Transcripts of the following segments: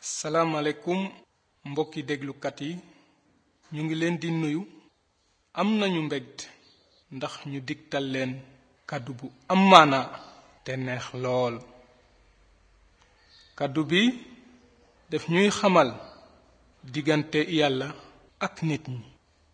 salaamaaleykum mbokki déglukat yi ñu ngi leen di nuyu am nañu mbégte ndax ñu digtal leen kàddu bu am maanaa te neex lool kàddu bi daf ñuy xamal diggante yàlla ak nit ñi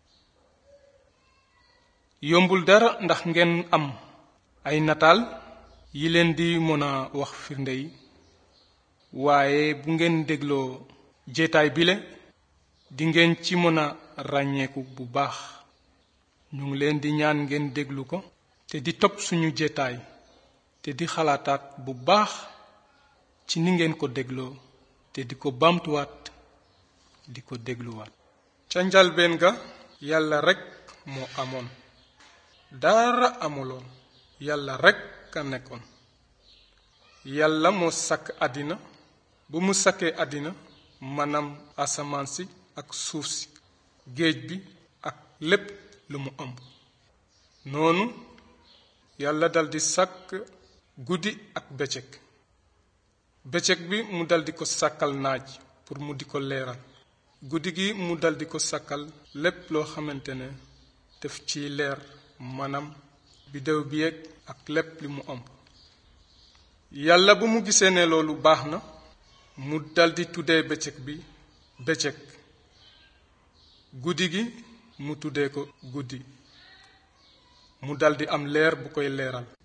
yombul dara ndax ngeen am ay nataal yi leen di mën a wax firnde yi waaye bu ngeen dégloo jeetaay bile di ngeen ci mën a ràññeeku bu baax ñu ngi leen di ñaan ngeen déglu ko te di topp suñu jeetaay te di xalaataat bu baax ci ni ngeen ko dégloo te di ko baamtuwaat di ko dégluwaat ca njalbeen ga yàlla rekk moo amoon dara amuloon yàlla rekk a nekkoon yàlla moo sàkk àddina bu mu sakkee àddina maanaam asamaan si ak suuf si géej bi ak lépp lu mu ëmb noonu yàlla daldi sàkk guddi ak bëccëg bëccëg bi mu daldi ko sàkkal naaj pour mu di ko leeral guddi gi mu daldi ko sàkkal lépp loo xamante ne def ci leer maanaam biddew bi yeeg ak lépp li mu ëmb yàlla bu mu gisee ne loolu baax na mu daldi tuddee bëccëg bi bëccëg guddi gi mu tuddee ko guddi mu daldi am leer bu koy leeral